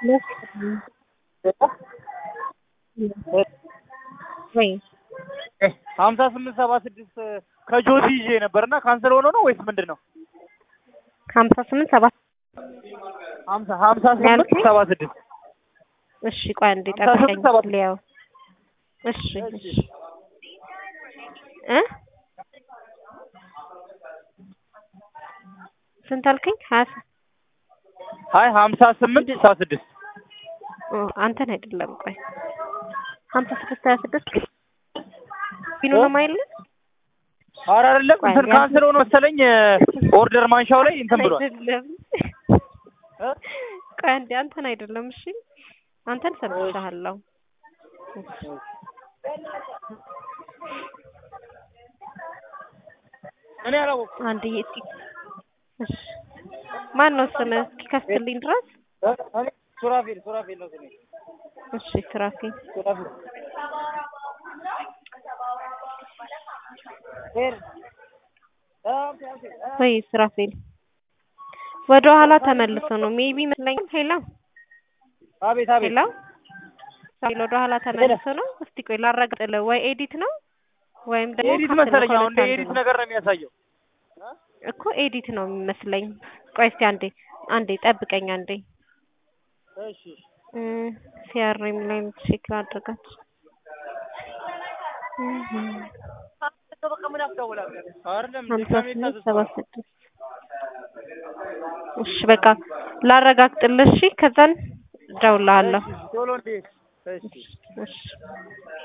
ወይ ሀምሳ ስምንት ሰባ ስድስት ከጆሲ ይዤ ነበር እና ካንሰል ሆኖ ነው ወይስ ምንድን ነው? ሀምሳ ስምንት ሰባት ሀምሳ ሀምሳ ስምንት ያልከኝ? ሰባ ስድስት እሺ ቆይ አንዴ ሀምሳ ስምንት ጠብቀኝ ሰባት ሊያው እሺ እሺ እ ስንት አልከኝ? ሀያ ስ- አይ ሀምሳ ስምንት ሰባ ስድስት ኦ፣ አንተን አይደለም ቆይ ሀምሳ ስድስት ሀያ ስድስት ቢኑ ነው ማይል ኧረ አይደለም ቆይ እንትን ያ- ካንሰል ሆኖ መሰለኝ ኦርደር ማንሻው ላይ እንትን ብሏል። አይደለም እ? ቆይ አንዴ አንተን አይደለም እሺ አንተን ሰምቻለሁ እኔ አላወኩም። አንድ እስኪ እሺ ማን ነው ስምህ እስኪከፍትልኝ ድረስ እ? እኔ ሱራፌል ሱራፌል ነው ስሜ እሺ ስራፊ ሱራፌል ሄር ወይ ስራፌል ወደ ኋላ ተመልሶ ነው ሜቢ ይመስለኛል ሄሎ አቤት አቤት ሄሎ ሄሎ ወደ ኋላ ተመልሶ ነው እስቲ ቆይ ላረጋግጥልህ ወይ ኤዲት ነው ወይም ደግሞ ኤዲት ካፕል ነው መሰለኝ አሁን እንደ ከሁለት አንዱ ኤዲት ነው። ነገር ነው የሚያሳየው። እኮ ኤዲት ነው የሚመስለኝ ቆይ እስቲ አንዴ አንዴ ጠብቀኝ አንዴ እሺ ሲያርም ላይ ቼክ ላድርጋት አይደለም ሀምሳ ድጋሜ ስምንት ታዘዝ ሰባ ስድስት እሺ በቃ ላረጋግጥልህ እሺ ከዛን እደውልልሃለሁ ቶሎ እንዴት እሺ እሺ